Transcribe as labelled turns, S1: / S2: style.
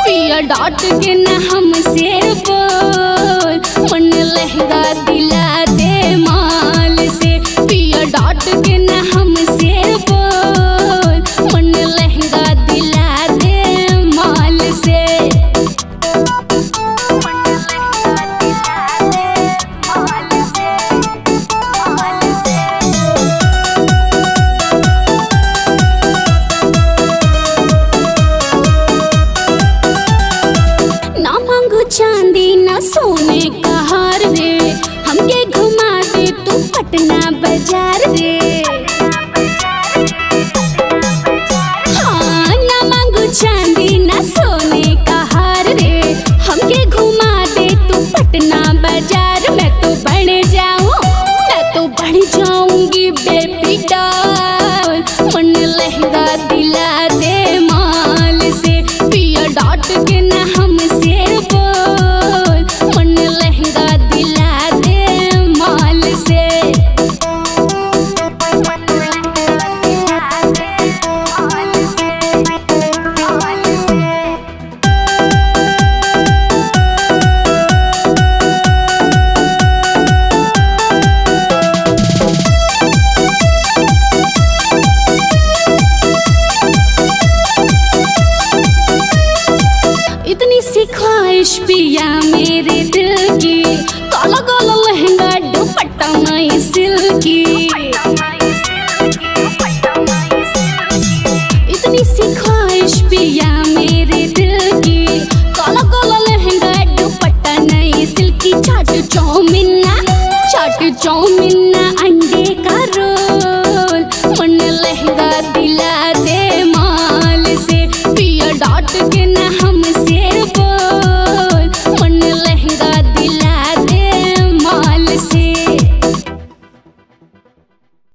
S1: पिया डाट के न हमसे बोल मन लहंगा दिला दे माल से पिया डाट के न हमसे बोल मन लहंगा दिला दे माल से ना मांगू चांदी ना सोने का हार रे हमके घुमा दे तू पटना बाजार रे हाँ ना मांगू चांदी ना सोने का हार रे हमके घुमा दे तू पटना बाजार मैं तो बढ़ जाऊं मैं तो बढ़ जाऊंगी बेबी डॉल मन लहंगा दिला दे माल से पिया डाट के न हमसे बोल मन लहंगा दिला दे माल से इतनी सी ख्वाहिश पिया मेरे दिल की काला काला लहंगा दुपट्टा नई सिल्की इतनी सी ख्वाहिश पिया मेरे दिल की काला काला लहंगा दुपट्टा नई सिल्की चाट चौमिन ना चाट चौमिन ना